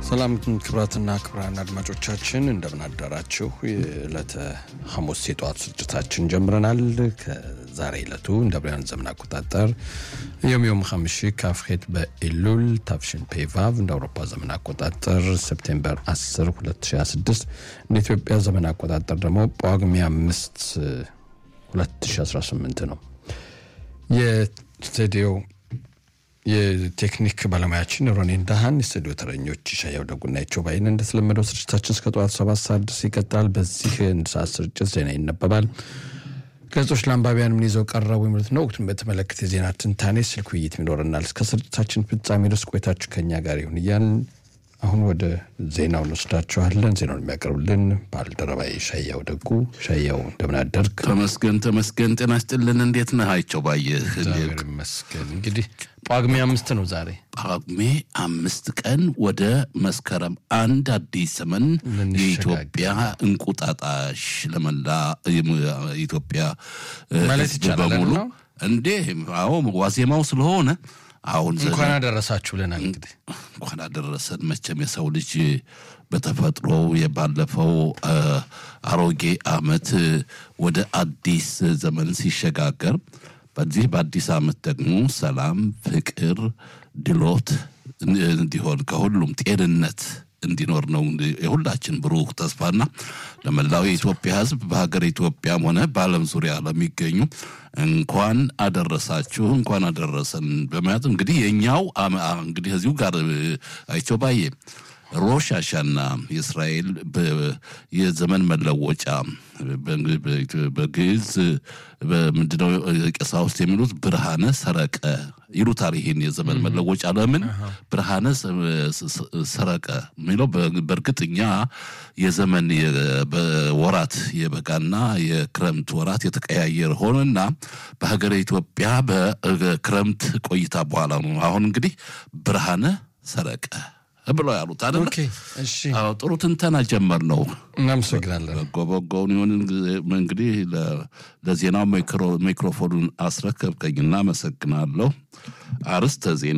ሰላም ክብራትና ክብራን አድማጮቻችን እንደምን አዳራችሁ። የዕለተ ሐሙስ የጠዋት ስርጭታችን ጀምረናል። ከዛሬ ዕለቱ እንደ ብርያን ዘመን አቆጣጠር ዮም ሐምሺ ካፍሄት በኢሉል ታፍሽን ፔቫቭ እንደ አውሮፓ ዘመን አቆጣጠር ሴፕቴምበር 10 2026 እንደ ኢትዮጵያ ዘመን አቆጣጠር ደግሞ ጳጉሜ 5 2018 ነው። የስቱዲዮ የቴክኒክ ባለሙያችን ሮኔን ዳሃን፣ የስቱዲዮ ተረኞች ሻያው ደጉና ይቸው ባይን። እንደተለመደው ስርጭታችን እስከ ጠዋት ሰባት ሰዓት ድረስ ይቀጥላል። በዚህ አንድ ሰዓት ስርጭት ዜና ይነበባል። ገጾች ለአንባቢያን ምን ይዘው ቀረቡ የሚሉት ነው። ወቅቱን በተመለከተ የዜና ትንታኔ፣ ስልክ ውይይት ይኖረናል። እስከ ስርጭታችን ፍጻሜ ድረስ ቆይታችሁ ከኛ ጋር ይሁን እያልን አሁን ወደ ዜናው እንወስዳችኋለን። ዜናውን የሚያቀርብልን ባልደረባዬ ሻያው ደጉ። ሻያው እንደምን አደርግ? ተመስገን ተመስገን። ጤና ይስጥልን። እንዴት ነህ? አይቸው ባየህ። እግዚአብሔር ይመስገን። እንግዲህ ጳጉሜ አምስት ነው ዛሬ። ጳጉሜ አምስት ቀን ወደ መስከረም አንድ አዲስ ዘመን የኢትዮጵያ እንቁጣጣሽ ለመላ ኢትዮጵያ ማለት ሕዝብ ይቻላል በሙሉ ነው። እንዴ አዎ ዋዜማው ስለሆነ አሁን ዘ- እንኳን አደረሳችሁ ብለናል። እንግዲህ እንኳን አደረሰን። መቼም የሰው ልጅ በተፈጥሮ የባለፈው አ፣ አሮጌ ዓመት ወደ አዲስ ዘመን ሲሸጋገር በዚህ በአዲስ ዓመት ደግሞ ሰላም፣ ፍቅር፣ ድሎት እንዲሆን ከሁሉም ጤንነት እንዲኖር ነው የሁላችን ብሩህ ተስፋና ለመላው የኢትዮጵያ ሕዝብ በሀገር ኢትዮጵያም ሆነ በዓለም ዙሪያ ለሚገኙ እንኳን አደረሳችሁ እንኳን አደረሰን በማለት እንግዲህ የእኛው አመ- አ- እንግዲህ እዚሁ ጋር እ፣ አይቸው ባዬ ሮሽ አሻና የእስራኤል በ- የዘመን መለወጫ በ- በ- በግዕዝ በምንድነው ቀሳውስት የሚሉት ብርሃነ ሰረቀ ይሉታል። ይህን የዘመን መለወጫ ለምን ብርሃነ ሰ- ሰ- ሰረቀ የሚለው በ- በእርግጥ እኛ የዘመን የ- በወራት የበጋና የክረምት ወራት የተቀያየረ ሆነና በሀገረ ኢትዮጵያ በክረምት ቆይታ በኋላ ነው አሁን እንግዲህ ብርሃነ ሰረቀ ብለው ያሉት አይደለ? ኦኬ፣ እሺ፣ አዎ፣ ጥሩ ትንተና ጀመር ነው። እናመሰግናለን። በጎ በጎውን ይሁን እንግዲህ ለ- ለዜናው ማይክሮ- ማይክሮፎኑን አስረከብከኝና አመሰግናለሁ። አርስተ ዜና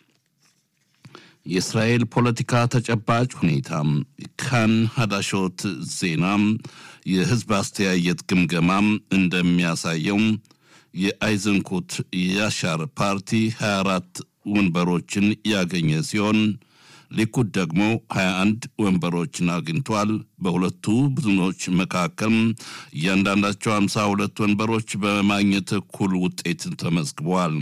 የእስራኤል ፖለቲካ ተጨባጭ ሁኔታ ካን ሀዳሾት ዜና የህዝብ አስተያየት ግምገማም እንደሚያሳየው የአይዘንኩት ያሻር ፓርቲ 24 ወንበሮችን ያገኘ ሲሆን ሊኩድ ደግሞ 21 ወንበሮችን አግኝቷል። በሁለቱ ቡድኖች መካከል እያንዳንዳቸው 52 ወንበሮች በማግኘት እኩል ውጤት ተመዝግበዋል።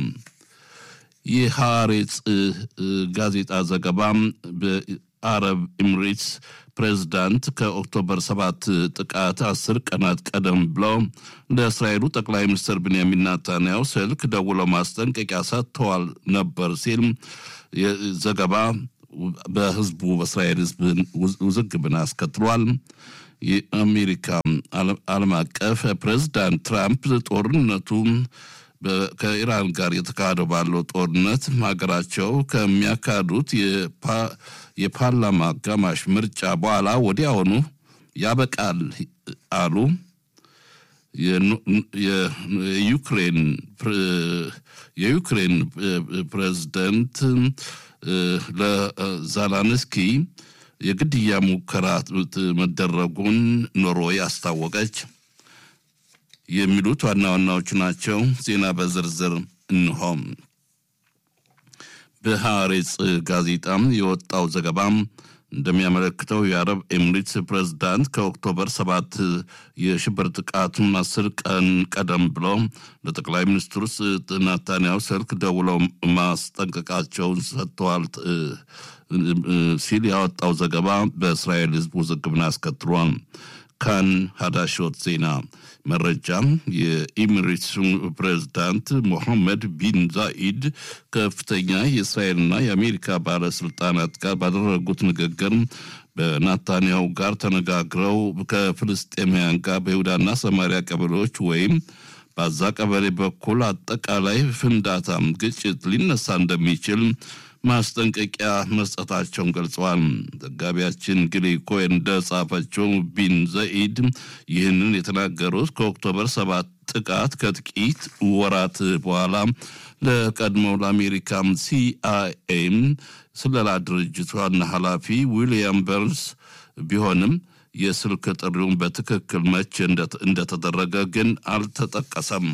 የሐሬጽ ጋዜጣ ዘገባ በአረብ ኤምሬትስ ፕሬዝዳንት ከኦክቶበር 7 ጥቃት አስር ቀናት ቀደም ብለው ለእስራኤሉ ጠቅላይ ሚኒስትር ብንያሚን ናታንያሁ ስልክ ደውለው ማስጠንቀቂያ ሰጥተዋል ነበር ሲል ዘገባ በህዝቡ በእስራኤል ህዝብ ውዝግብን አስከትሏል። የአሜሪካ ዓለም አቀፍ ፕሬዝዳንት ትራምፕ ጦርነቱ በ- ከኢራን ጋር የተካሄደው ባለው ጦርነት ሀገራቸው ከሚያካሂዱት የፓ- የፓርላማ አጋማሽ ምርጫ በኋላ ወዲያውኑ ያበቃል አሉ። የኑ- የ- የዩክሬን ፕሬ- የዩክሬን ፕሬዝደንት ለዛላንስኪ የግድያ ሙከራ መደረጉን ኖርዌይ አስታወቀች። የሚሉት ዋና ዋናዎቹ ናቸው። ዜና በዝርዝር እንሆም። በሐሬጽ ጋዜጣም የወጣው ዘገባም እንደሚያመለክተው የአረብ ኤምሬትስ ፕሬዝዳንት ከኦክቶበር ሰባት የሽብር ጥቃቱን አስር ቀን ቀደም ብለው ለጠቅላይ ሚኒስትሩ ናታንያሁ ስልክ ደውለው ማስጠንቀቃቸውን ሰጥተዋል እ፣ እ፣ ሲል ያወጣው ዘገባ በእስራኤል ሕዝብ ውዝግብን አስከትሏል። ካን ሀዳሾት ዜና መረጃም የኢሚሬትሱ ፕሬዝዳንት ሞሐመድ ቢን ዛኢድ ከፍተኛ የእስራኤልና የአሜሪካ ባለስልጣናት ጋር ባደረጉት ንግግር በናታንያሁ ጋር ተነጋግረው ከፍልስጤማውያን ጋር በይሁዳና ሰማሪያ ቀበሌዎች ወይም በዛ ቀበሌ በኩል አጠቃላይ ፍንዳታም ግጭት ሊነሳ እንደሚችል ማስጠንቀቂያ መስጠታቸውን ገልጸዋል። ዘጋቢያችን ግሊ ኮይን እንደጻፈችው ቢን ዘይድ ይህንን የተናገሩት ከኦክቶበር ሰባት ጥቃት ከጥቂት ወራት በኋላ ለቀድሞው ለአሜሪካም ሲአይኤም ስለላ ድርጅት ዋና ኃላፊ ዊልያም በርንስ ቢሆንም የስልክ ጥሪውን በትክክል መቼ እንደተደረገ ግን አልተጠቀሰም።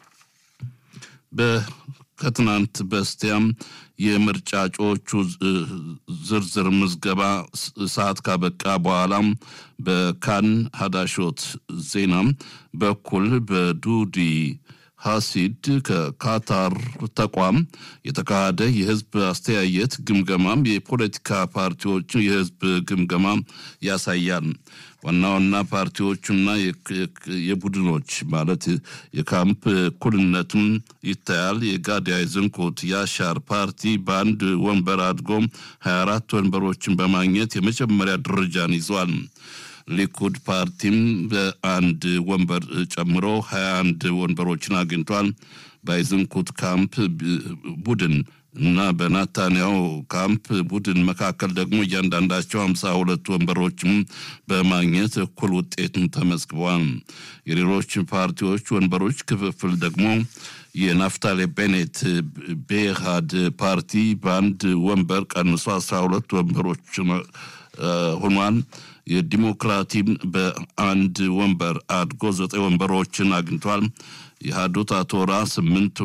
ከትናንት በስቲያም የምርጫ እጩዎቹ ዝርዝር ምዝገባ ሰዓት ካበቃ በኋላም በካን ሀዳሾት ዜና በኩል በዱዲ ሀሲድ ከካታር ተቋም የተካሄደ የህዝብ አስተያየት ግምገማም የፖለቲካ ፓርቲዎች የህዝብ ግምገማ ያሳያል። ዋና ዋና ፓርቲዎቹና የቡድኖች ማለት የካምፕ እኩልነትም ይታያል። የጋዳይ ዝንኩት የአሻር ፓርቲ በአንድ ወንበር አድጎ 24 ወንበሮችን በማግኘት የመጀመሪያ ደረጃን ይዟል። ሊኩድ ፓርቲም በአንድ ወንበር ጨምሮ 21 ወንበሮችን አግኝቷል። በአይዝንኩት ካምፕ ቡድን እና በናታንያው ካምፕ ቡድን መካከል ደግሞ እያንዳንዳቸው ሃምሳ ሁለት ወንበሮችም በማግኘት እኩል ውጤትን ተመዝግበዋል። የሌሎች ፓርቲዎች ወንበሮች ክፍፍል ደግሞ የናፍታሌ ቤኔት ቤሃድ ፓርቲ በአንድ ወንበር ቀንሶ አስራ ሁለት ወንበሮች ሆኗል። የዲሞክራቲም በአንድ ወንበር አድጎ ዘጠኝ ወንበሮችን አግኝቷል። የሃዱት አቶራ ስምንት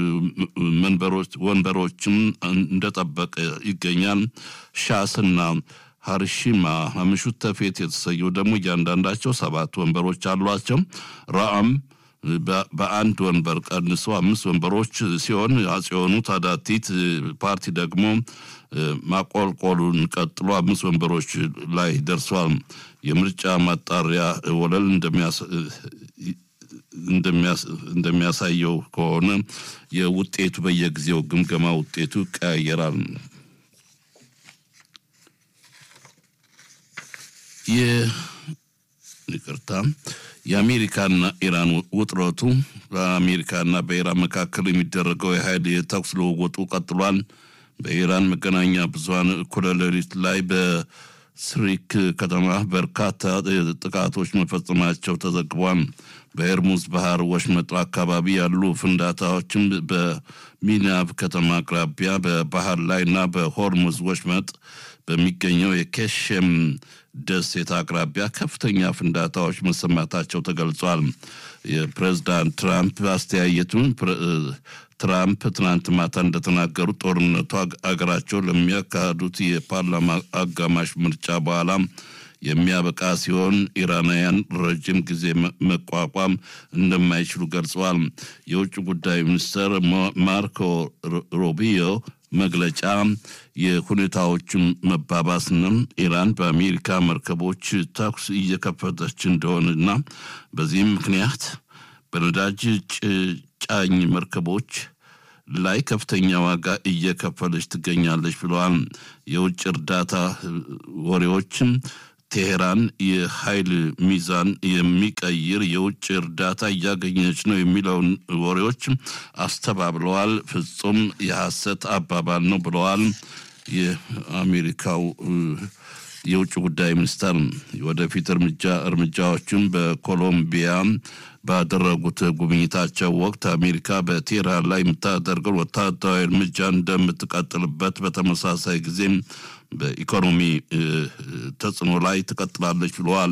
ወንበሮችም እንደጠበቀ ይገኛል። ሻስና ሀርሺማ ምሹት ተፌት የተሰየው ደግሞ እያንዳንዳቸው ሰባት ወንበሮች አሏቸው። ራአም በአንድ ወንበር ቀንሶ አምስት ወንበሮች ሲሆን አጽዮኑ ታዳቲት ፓርቲ ደግሞ ማቆልቆሉን ቀጥሎ አምስት ወንበሮች ላይ ደርሷል። የምርጫ ማጣሪያ ወለል እንደሚያሳየው ከሆነ የውጤቱ በየጊዜው ግምገማ ውጤቱ ይቀያየራል። ይቅርታ የአሜሪካና ኢራን ውጥረቱ በአሜሪካና በኢራን መካከል የሚደረገው የኃይል የተኩስ ልውውጡ ቀጥሏል። በኢራን መገናኛ ብዙኃን እኩለ ሌሊት ላይ በስሪክ ከተማ በርካታ ጥቃቶች መፈጸማቸው ተዘግቧል። በኤርሙዝ ባህር ወሽመጥ አካባቢ ያሉ ፍንዳታዎችም በሚናብ ከተማ አቅራቢያ በባህር ላይ እና በሆርሙዝ ወሽመጥ በሚገኘው የኬሽም ደሴት አቅራቢያ ከፍተኛ ፍንዳታዎች መሰማታቸው ተገልጿል። የፕሬዝዳንት ትራምፕ አስተያየቱን ትራምፕ ትናንት ማታ እንደተናገሩት ጦርነቱ አገራቸው ለሚያካሂዱት የፓርላማ አጋማሽ ምርጫ በኋላ የሚያበቃ ሲሆን ኢራናውያን ረጅም ጊዜ መቋቋም እንደማይችሉ ገልጸዋል። የውጭ ጉዳይ ሚኒስትር ማርኮ ሩቢዮ መግለጫ የሁኔታዎችን መባባስንም ኢራን በአሜሪካ መርከቦች ተኩስ እየከፈተች እንደሆነና በዚህም ምክንያት በነዳጅ ጫኝ መርከቦች ላይ ከፍተኛ ዋጋ እየከፈለች ትገኛለች ብለዋል። የውጭ እርዳታ ወሬዎችም ቴሄራን የኃይል ሚዛን የሚቀይር የውጭ እርዳታ እያገኘች ነው የሚለውን ወሬዎች አስተባብለዋል። ፍጹም የሐሰት አባባል ነው ብለዋል። የአሜሪካው የውጭ ጉዳይ ሚኒስተር ወደፊት እርምጃ እርምጃዎችን በኮሎምቢያ ባደረጉት ጉብኝታቸው ወቅት አሜሪካ በቴህራን ላይ የምታደርገው ወታደራዊ እርምጃ እንደምትቀጥልበት በተመሳሳይ ጊዜም በኢኮኖሚ ተጽዕኖ ላይ ትቀጥላለች ብለዋል።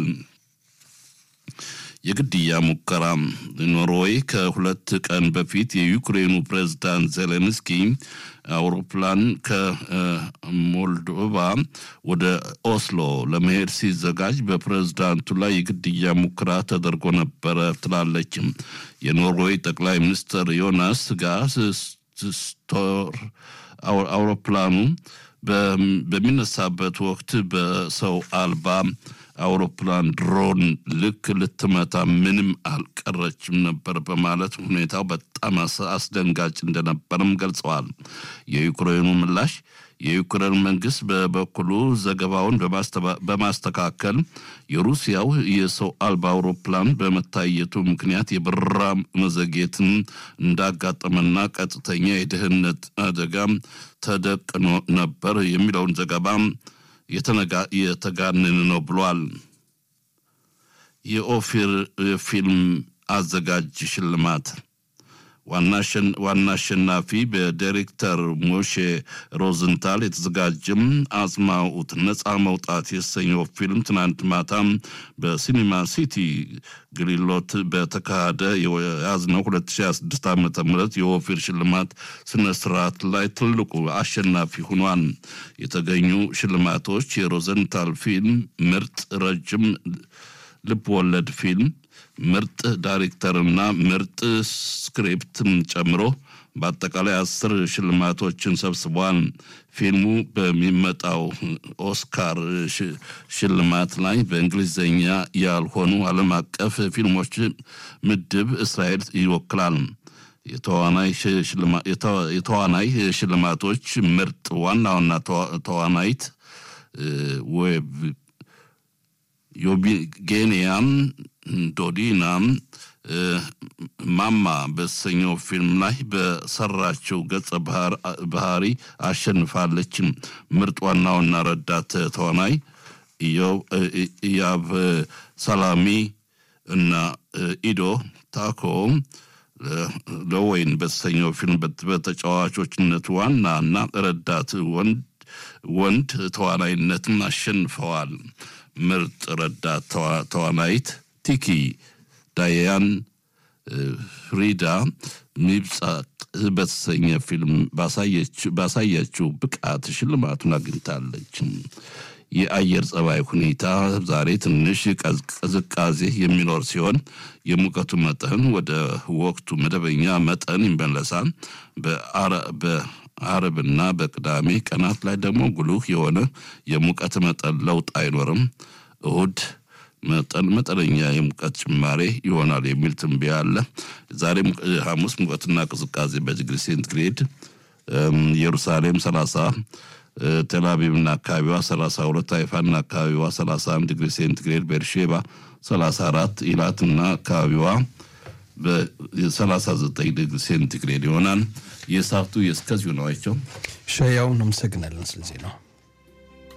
የግድያ ሙከራ ኖርዌይ ከሁለት ቀን በፊት የዩክሬኑ ፕሬዝዳንት ዜሌንስኪ አውሮፕላን ከሞልዶቫ ወደ ኦስሎ ለመሄድ ሲዘጋጅ በፕሬዝዳንቱ ላይ የግድያ ሙከራ ተደርጎ ነበረ ትላለች። የኖርዌይ ጠቅላይ ሚኒስትር ዮናስ ጋር ስቶር አውሮፕላኑ በሚነሳበት ወቅት በሰው አልባ አውሮፕላን ድሮን ልክ ልትመታ ምንም አልቀረችም ነበር በማለት ሁኔታው በጣም አስደንጋጭ እንደነበርም ገልጸዋል። የዩክሬኑ ምላሽ የዩክሬን መንግስት በበኩሉ ዘገባውን በማስተካከል የሩሲያው የሰው አልባ አውሮፕላን በመታየቱ ምክንያት የበረራ መዘግየትን እንዳጋጠመና ቀጥተኛ የደህንነት አደጋ ተደቅኖ ነበር የሚለውን ዘገባ የተጋነነ ነው ብሏል። የኦፊር ፊልም አዘጋጅ ሽልማት ዋና አሸናፊ በዳይሬክተር ሞሼ ሮዝንታል የተዘጋጀም አጽማኡት ነፃ መውጣት የተሰኘው ፊልም ትናንት ማታም በሲኒማ ሲቲ ግሊሎት በተካሄደ የያዝነው 2026 ዓ ም የኦፊር ሽልማት ስነ ስርዓት ላይ ትልቁ አሸናፊ ሆኗል። የተገኙ ሽልማቶች የሮዘንታል ፊልም ምርጥ ረጅም ልብ ወለድ ፊልም ምርጥ ዳይሬክተርና ምርጥ ስክሪፕትን ጨምሮ በአጠቃላይ አስር ሽልማቶችን ሰብስቧል። ፊልሙ በሚመጣው ኦስካር ሽልማት ላይ በእንግሊዝኛ ያልሆኑ ዓለም አቀፍ ፊልሞች ምድብ እስራኤል ይወክላል። የተዋናይ ሽልማቶች ምርጥ ዋና ዋና ተዋናይት ዌብ ዮቢጌኒያም ዶዲናም ማማ በተሰኘው ፊልም ላይ በሰራችው ገጸ ባህሪ አሸንፋለች። ምርጥ ዋናውና ረዳት ተዋናይ ኢያብ ሰላሚ እና ኢዶ ታኮ ለወይን በተሰኘው ፊልም በተጫዋቾችነት ዋና እና ረዳት ወንድ ተዋናይነትን አሸንፈዋል። ምርጥ ረዳት ተዋናይት ቲኪ ዳያን ፍሪዳ ሚብጻቅ በተሰኘ ፊልም ባሳየችው ብቃት ሽልማቱን አግኝታለች። የአየር ጸባይ ሁኔታ ዛሬ ትንሽ ቅዝቃዜ የሚኖር ሲሆን የሙቀቱ መጠን ወደ ወቅቱ መደበኛ መጠን ይመለሳል። በአርብና በቅዳሜ ቀናት ላይ ደግሞ ጉልህ የሆነ የሙቀት መጠን ለውጥ አይኖርም። እሁድ መጠን መጠነኛ የሙቀት ጭማሬ ይሆናል የሚል ትንበያ አለ። ዛሬ ሐሙስ ሙቀትና ቅዝቃዜ በዲግሪ ሴንቲግሬድ ኢየሩሳሌም 30 ቴልአቪቭና አካባቢዋ 32 ሃይፋና አካባቢዋ 31 ዲግሪ ሴንቲግሬድ ቤርሼባ 34 ኢላትና አካባቢዋ በ39 ዲግሪ ሴንቲግሬድ ይሆናል። የሰዓቱ የእስከዚሁ ነው። አይቸው ሸያውን አመሰግናለን ስለዚህ ነው።